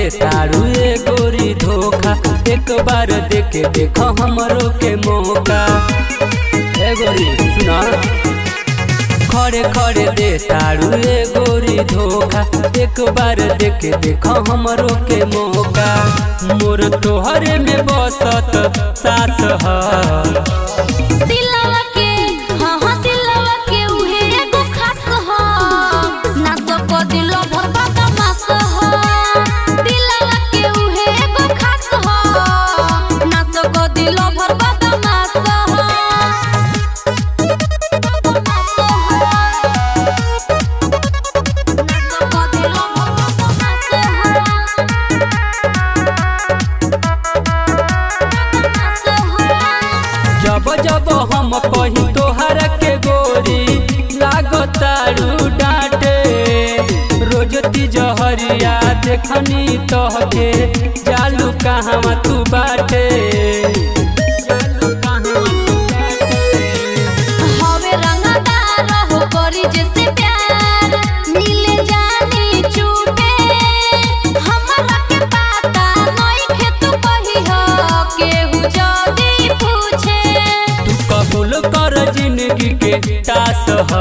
तारू ए गोरी धोखा एक बार देखे देख हमरो के मौका ए गोरी सुना खड़े खड़े दे तारू ए गोरी धोखा एक बार देखे देख हमरो के मौका मोर तोहरे में बसत सास ह दिलवा के हाँ हाँ दिलवा के उहे एगो खास ह ना सको दिलो भर बदमाश ह दिलवा के उहे एगो खास ह ना सको दिलो भर बदमाश ह ना सको दिलो भर बदमाश ह जब जब हम कही तोहर के गोरी लागतारू डांटे रोज तिजहरिया देखनी तोहके जालू कहाँ तू बाटे जालू कहवा तू बाटे। हवे रंगदार हो करी जैसे प्यार मिले जानी चूटे हमरा के पता नइखे तू कही हो केहू जदी पूछे तू कबूल कर जिंदगी के टास ह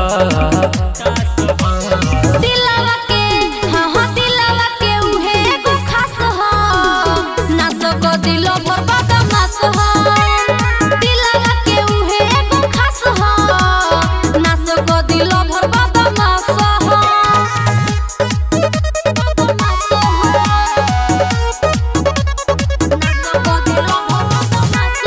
दिलवा के हाँ हाँ दिलवा के उहे एगो खास हो ना सको दिलो भर बदमाश हो दिलवा के उहे एगो खास हो ना सको दिलो भर बदमाश हो बदमाश हो ना सको दिलो भर बदमाश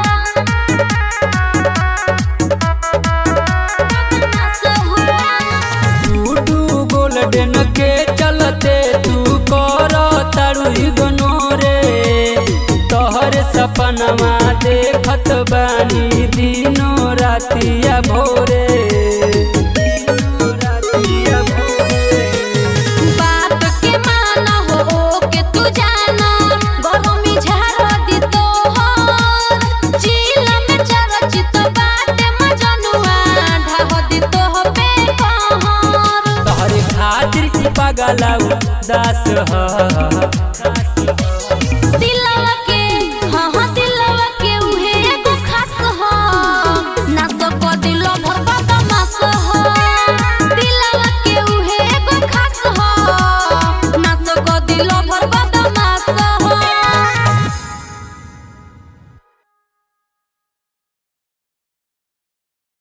हो बदमाश हो टूटू गोल्डन के चलते तू कर तारू गनोरे तोहर सपनमा देखत बानी दिनो रातिया भोरे दिनो रातिया भोरे। बात के माना हो के तू जाना गरमी झाड़ दी तो जिला में चरचित बात मजनुआ ढाह दी तो पे कहर तोहरे खातिर ई पगला दास ह दिलवा के हाँ हाँ दिलवा के उहे एगो खास हो ना सको दिलो भर बदमाश हो दिलवा के उहे एगो खास हो ना सको दिलो भर